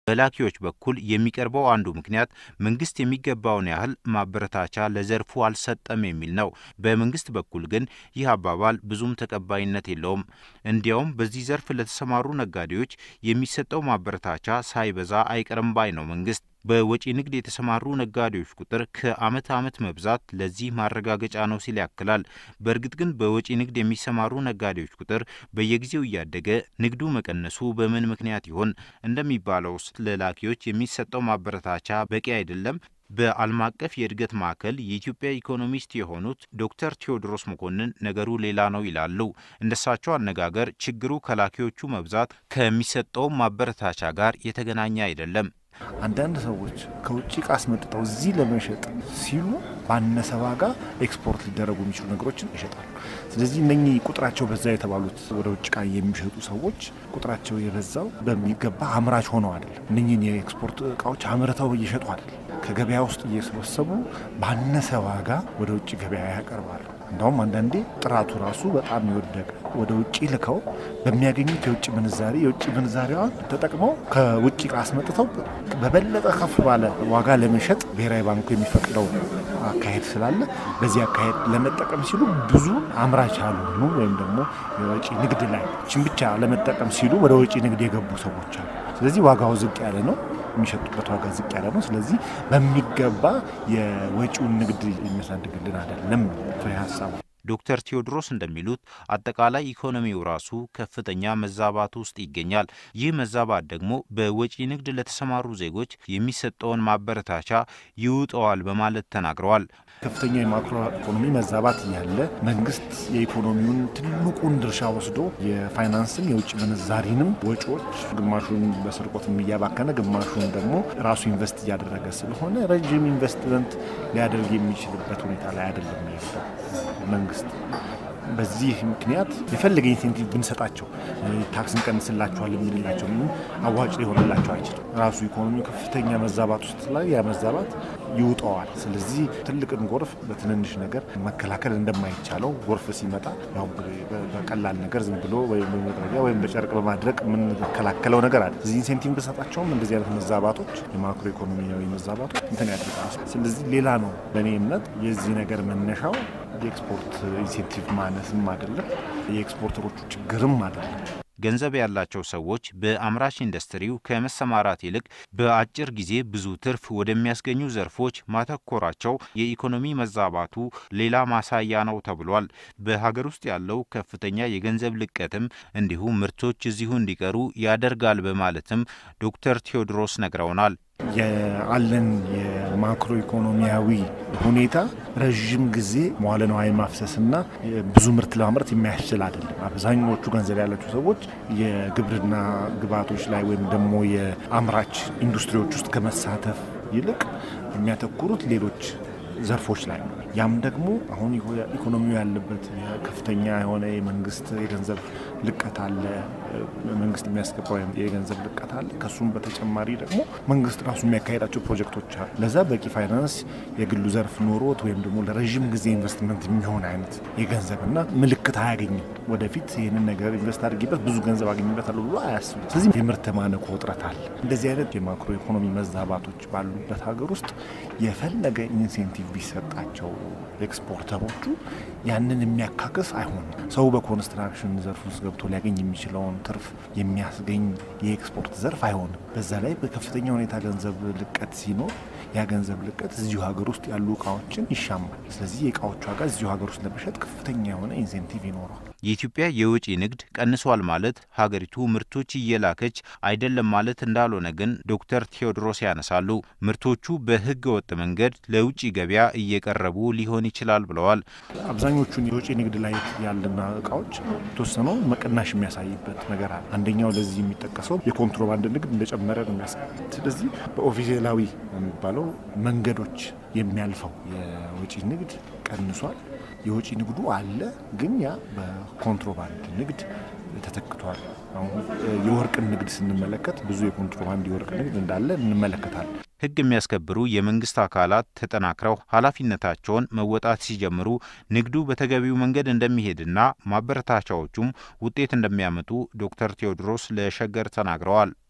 በላኪዎች በኩል የሚቀርበው አንዱ ምክንያት መንግስት የሚገባውን ያህል ማበረታቻ ለዘርፉ አልሰጠም የሚል ነው። በመንግስት በኩል ግን ይህ አባባል ብዙም ተቀባይነት የለውም። እንዲያውም በዚህ ዘርፍ ለተሰማሩ ነጋዴዎች የሚሰጠው ማበረታቻ ሳይበዛ አይቀርም ባይ ነው መንግስት። በወጪ ንግድ የተሰማሩ ነጋዴዎች ቁጥር ከዓመት ዓመት መብዛት ለዚህ ማረጋገጫ ነው ሲል ያክላል። በእርግጥ ግን በወጪ ንግድ የሚሰማሩ ነጋዴዎች ቁጥር በየጊዜው እያደገ ንግዱ መቀነሱ በምን ምክንያት ይሆን? እንደሚባለውስ ለላኪዎች የሚሰጠው ማበረታቻ በቂ አይደለም? በዓለም አቀፍ የእድገት ማዕከል የኢትዮጵያ ኢኮኖሚስት የሆኑት ዶክተር ቴዎድሮስ መኮንን ነገሩ ሌላ ነው ይላሉ። እንደሳቸው አነጋገር ችግሩ ከላኪዎቹ መብዛት ከሚሰጠው ማበረታቻ ጋር የተገናኘ አይደለም። አንዳንድ ሰዎች ከውጭ እቃ አስመጥተው እዚህ ለመሸጥ ሲሉ ባነሰ ዋጋ ኤክስፖርት ሊደረጉ የሚችሉ ነገሮችን ይሸጣሉ። ስለዚህ እነኚህ ቁጥራቸው በዛ የተባሉት ወደ ውጭ እቃ የሚሸጡ ሰዎች ቁጥራቸው የበዛው በሚገባ አምራች ሆነው አይደለም። እነኚህን የኤክስፖርት እቃዎች አምርተው እየሸጡ አይደለም። ከገበያ ውስጥ እየሰበሰቡ ባነሰ ዋጋ ወደ ውጭ ገበያ ያቀርባሉ። እንዳውም አንዳንዴ ጥራቱ ራሱ በጣም የወደቀ ወደ ውጭ ልከው በሚያገኙት የውጭ ምንዛሪ የውጭ ምንዛሪዋን ተጠቅመው ከውጭ እቃ አስመጥተው በበለጠ ከፍ ባለ ዋጋ ለመሸጥ ብሔራዊ ባንኩ የሚፈቅደው አካሄድ ስላለ በዚህ አካሄድ ለመጠቀም ሲሉ ብዙ አምራች ያልሆኑ ወይም ደግሞ የወጪ ንግድ ላይ ችን ብቻ ለመጠቀም ሲሉ ወደ ወጪ ንግድ የገቡ ሰዎች አሉ። ስለዚህ ዋጋው ዝቅ ያለ ነው የሚሸጡበት ዋጋ ዝቅ ያለ ነው። ስለዚህ በሚገባ የወጪውን ንግድ የሚያሳድግልን አይደለም ፍሬ ሀሳቡ። ዶክተር ቴዎድሮስ እንደሚሉት አጠቃላይ ኢኮኖሚው ራሱ ከፍተኛ መዛባት ውስጥ ይገኛል። ይህ መዛባት ደግሞ በወጪ ንግድ ለተሰማሩ ዜጎች የሚሰጠውን ማበረታቻ ይውጠዋል በማለት ተናግረዋል። ከፍተኛ የማክሮ ኢኮኖሚ መዛባት እያለ መንግስት የኢኮኖሚውን ትልቁን ድርሻ ወስዶ የፋይናንስም የውጭ ምንዛሪንም ወጪዎች ግማሹን በስርቆትም እያባከነ ግማሹን ደግሞ ራሱ ኢንቨስት እያደረገ ስለሆነ ረዥም ኢንቨስትመንት ሊያደርግ የሚችልበት ሁኔታ ላይ አይደለም ያለው መንግስት። በዚህ ምክንያት የፈለገ ኢንሴንቲቭ ብንሰጣቸው ታክስ እንቀንስላቸዋል የምንላቸው አዋጭ ሊሆንላቸው አይችልም። ራሱ ኢኮኖሚ ከፍተኛ መዛባት ውስጥ ላይ ያ መዛባት ይውጠዋል። ስለዚህ ትልቅን ጎርፍ በትንንሽ ነገር መከላከል እንደማይቻለው ጎርፍ ሲመጣ ያው በቀላል ነገር ዝም ብሎ ወይም በመጥረጊያ ወይም በጨርቅ በማድረግ የምንከላከለው ነገር አለ። እዚህ ኢንሴንቲቭ ብንሰጣቸውም እንደዚህ አይነት መዛባቶች የማክሮ ኢኮኖሚያዊ መዛባቶች እንትን ያድርጋል። ስለዚህ ሌላ ነው በእኔ እምነት የዚህ ነገር መነሻው የኤክስፖርት ኢንሴንቲቭ ማነስም አይደለም፣ የኤክስፖርተሮቹ ችግርም አይደለም። ገንዘብ ያላቸው ሰዎች በአምራች ኢንዱስትሪው ከመሰማራት ይልቅ በአጭር ጊዜ ብዙ ትርፍ ወደሚያስገኙ ዘርፎች ማተኮራቸው የኢኮኖሚ መዛባቱ ሌላ ማሳያ ነው ተብሏል። በሀገር ውስጥ ያለው ከፍተኛ የገንዘብ ልቀትም እንዲሁ ምርቶች እዚሁ እንዲቀሩ ያደርጋል በማለትም ዶክተር ቴዎድሮስ ነግረውናል። ያለን የማክሮ ኢኮኖሚያዊ ሁኔታ ረዥም ጊዜ መዋለ ንዋይ ማፍሰስና ብዙ ምርት ለማምረት የሚያስችል አይደለም። አብዛኞቹ ገንዘብ ያላቸው ሰዎች የግብርና ግብዓቶች ላይ ወይም ደግሞ የአምራች ኢንዱስትሪዎች ውስጥ ከመሳተፍ ይልቅ የሚያተኩሩት ሌሎች ዘርፎች ላይ ነው። ያም ደግሞ አሁን ኢኮኖሚው ያለበት ከፍተኛ የሆነ የመንግስት የገንዘብ ልቀት አለ። መንግስት የሚያስገባው የገንዘብ ልቀት አለ። ከሱም በተጨማሪ ደግሞ መንግስት ራሱ የሚያካሄዳቸው ፕሮጀክቶች አሉ። ለዛ በቂ ፋይናንስ የግሉ ዘርፍ ኖሮት ወይም ደግሞ ለረዥም ጊዜ ኢንቨስትመንት የሚሆን አይነት የገንዘብና ምልክት አያገኝም። ወደፊት ይህንን ነገር ኢንቨስት አድርጌበት ብዙ ገንዘብ አገኝበታለሁ ብሎ አያስብም። ስለዚህ የምርት ማነቆ እጥረት አለ። እንደዚህ አይነት የማክሮ ኢኮኖሚ መዛባቶች ባሉበት ሀገር ውስጥ የፈለገ ኢንሴንቲቭ ቢሰጣቸው ኤክስፖርተሮቹ ያንን የሚያካክስ አይሆንም። ሰው በኮንስትራክሽን ዘርፍ ውስጥ ገብቶ ሊያገኝ የሚችለውን ትርፍ የሚያስገኝ የኤክስፖርት ዘርፍ አይሆንም። በዛ ላይ በከፍተኛ ሁኔታ ገንዘብ ልቀት ሲኖር ያ ገንዘብ ልቀት እዚሁ ሀገር ውስጥ ያሉ እቃዎችን ይሻማል። ስለዚህ የእቃዎች ዋጋ እዚሁ ሀገር ውስጥ ለመሸጥ ከፍተኛ የሆነ ኢንሴንቲቭ ይኖረዋል። የኢትዮጵያ የውጭ ንግድ ቀንሷል ማለት ሀገሪቱ ምርቶች እየላከች አይደለም ማለት እንዳልሆነ ግን ዶክተር ቴዎድሮስ ያነሳሉ። ምርቶቹ በሕገ ወጥ መንገድ ለውጭ ገበያ እየቀረቡ ሊሆን ይችላል ብለዋል። አብዛኞቹን የውጭ ንግድ ላይ ያለና እቃዎች የተወሰነው መቀናሽ የሚያሳይበት ነገር አለ። አንደኛው ለዚህ የሚጠቀሰው የኮንትሮባንድ ንግድ እንደጨመረ ነው የሚያሳይ። ስለዚህ በኦፊሴላዊ የሚባለው መንገዶች የሚያልፈው የውጭ ንግድ ቀንሷል። የውጭ ንግዱ አለ፣ ግን ያ በኮንትሮባንድ ንግድ ተተክቷል። አሁን የወርቅን ንግድ ስንመለከት ብዙ የኮንትሮባንድ የወርቅ ንግድ እንዳለ እንመለከታለን። ሕግ የሚያስከብሩ የመንግስት አካላት ተጠናክረው ኃላፊነታቸውን መወጣት ሲጀምሩ ንግዱ በተገቢው መንገድ እንደሚሄድና ማበረታቻዎቹም ውጤት እንደሚያመጡ ዶክተር ቴዎድሮስ ለሸገር ተናግረዋል።